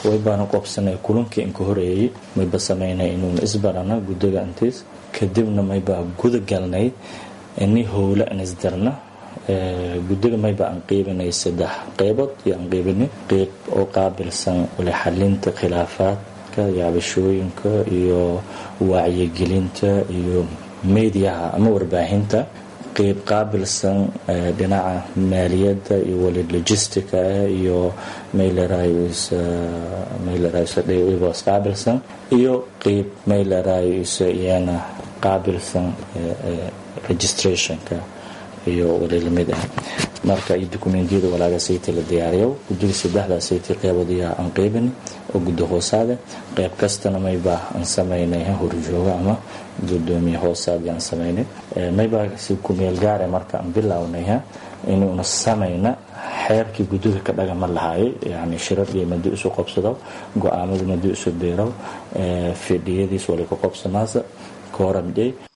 way baana qobsanay kulankii inka horeeyey mayba samaynay inuuna isbarana guddiga intiis kadibna mayba guda galnay ini howle an isdarna guddiga mayba aan qiibinay saddex qeybood iyo aan qiibinay qeyb oo qaabilsan wali xalinta khilaafaadka yaabashooyinka iyo wacyigelinta iyo mediyaha ama warbaahinta qeyb qaabilsan dhinaca maaliyadda iyo wali logistica iyo maylerayos qaabilsan iyo qeyb maylerayos iyana qaabilsan registrationka iyo wali lamid ah marka iyo dokumentiyada walaaga sayti la diyaariyo guddiga saddexdaa sayti qeyboodiyaa aan qeybin oo guddi hoosaade qeyb kastana maybaa aan samaynay horjooga ama gudoomiye hoosaadii aan samaynay maybaa si kumeel gaare marka aan bilownay inuuna samayna xeerkii guddiga ka dhagama lahaayay yani shiradii madi isu qobsado go-aamadii madi isu biiro fidhiyadiis wali ka qobsanaasa kooramdhey